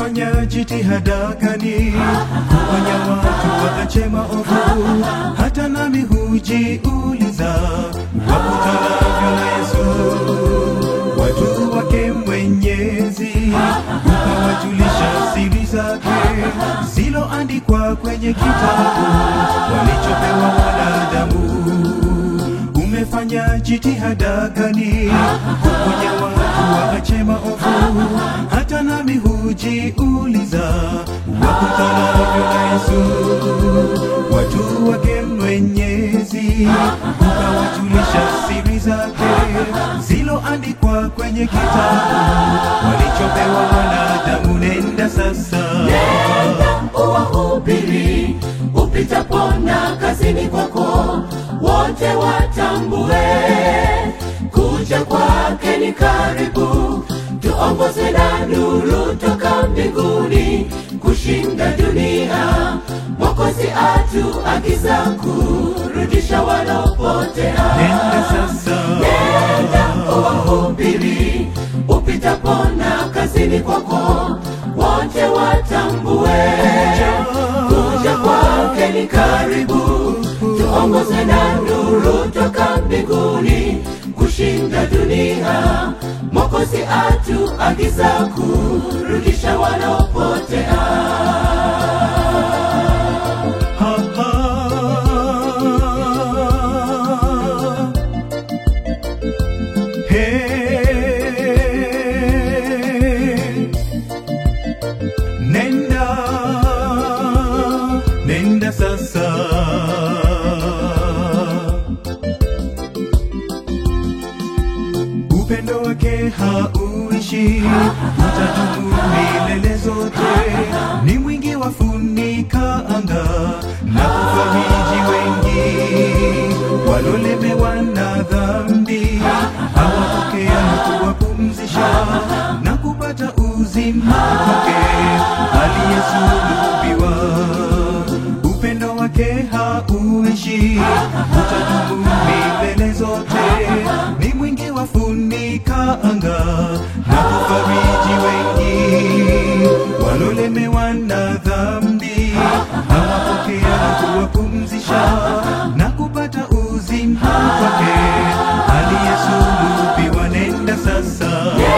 Umefanya jitihada gani kuonya watu waache maovu? Hata nami hujiuliza, wakutanavyo na Yesu watu wake Mwenyezi, ukawajulisha siri zake ziloandikwa kwenye kitabu walichopewa wanadamu. Umefanya jitihada gani kuonya watu waache maovu? Hata nami hujiuliza, wakutanavyo na Yesu watu wake Mwenyezi, ukawajulisha siri zake ziloandikwa kwenye kitabu walichopewa wanadamu. Nenda sasa, uwahubiri upitapo na kazini kwako, wote watambue kuja kwake ni karibu. Tuongozwe na nuru toka mbinguni kushinda dunia. Mwokozi atuagiza kurudisha walopotea. nenda sasa, Nenda uwahubiri upitapo na kazini kwako, wote watambue kuja kwake ni karibu. Tuongozwe na nuru toka mbinguni kushinda dunia. Mwokozi atuagiza kurudisha wanaopotea. ha, ha. Hey. Nenda, nenda sasa. Upendo wake hauishi, utadumu milele zote. Ni mwingi wa funika anga na kufariji wengi walolemewa na dhambi, awapokea na kuwapumzisha na kupata uzima wake aliyesulubiwa. Upendo wake hauishi, utadumu milele zote. Ni mwingi wa funika anga na kufariji wengi walolemewa na dhambi, awapokea na kuwapumzisha na kupata uzima wake aliyesulubiwa. Nenda sasa,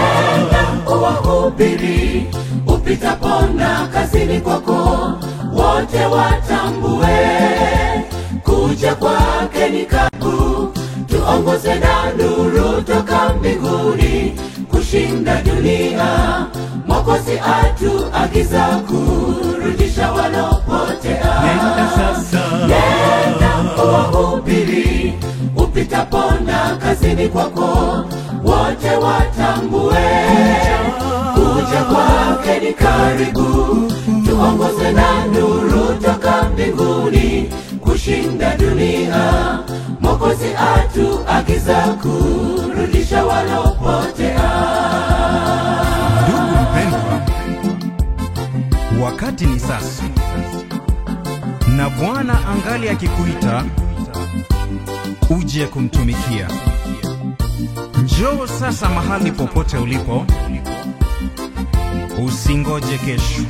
uwahubiri upitapo na kazini kwako, wote watambue kuja kwake ni karibu. Tuongozwe na nuru toka mbinguni kushinda dunia. Mwokozi atuagiza kurudisha walopotea. nenda sasa, Nenda uwahubiri upitapo na kazini kwako, wote watambue kuja kwake ni karibu. Tuongozwe na nuru toka mbinguni kushinda dunia. Mwokozi atuagiza kurudisha walopotea. Ndugu mpendwa, wakati ni sasa, na Bwana angali akikuita uje kumtumikia. Njoo sasa mahali popote ulipo, usingoje kesho.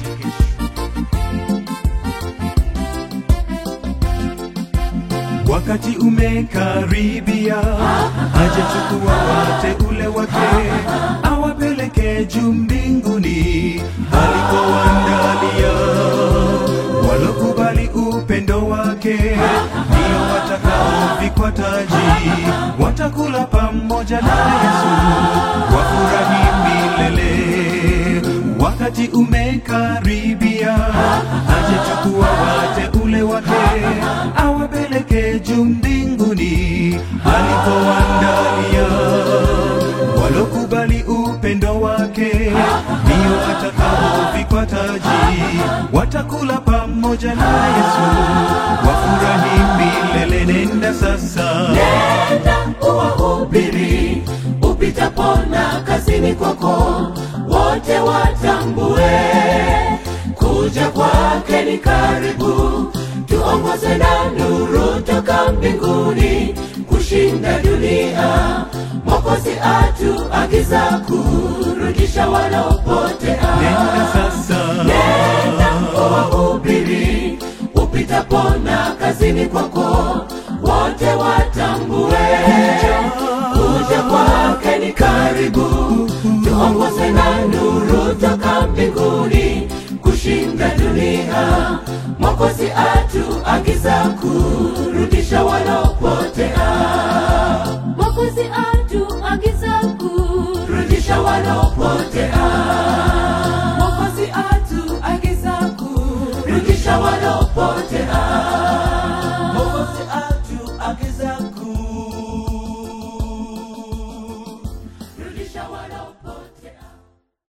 Wakati umekaribia, hajachukua wateule wake awapeleke juu mbinguni alikowaandalia. Walokubali upendo wake ndio watakaovikwa taji, watakula pamoja na Yesu, wafurahi milele. Wakati umekaribia, hajachukua wateule wake awapeleke juu mbinguni alikowaandalia. Walokubali upendo wake ndio watakaovikwa taji, watakula pamoja na Yesu, wafurahi milele. Nenda sasa, Nenda uwahubiri upitapo na kazini kwako, wote watambue kuja kwake ni karibu. Tuongozwe na nuru toka mbinguni kushinda dunia. Mwokozi atuagiza kurudi kurudisha wanaopotea nenda sasa nenda uwahubiri upitapo na kazini kwako wote watambue kuja kwake ni karibu tuongoze na nuru toka mbinguni kushinda dunia mwokozi atuagiza kurudisha wanaopotea mwokozi atuagiza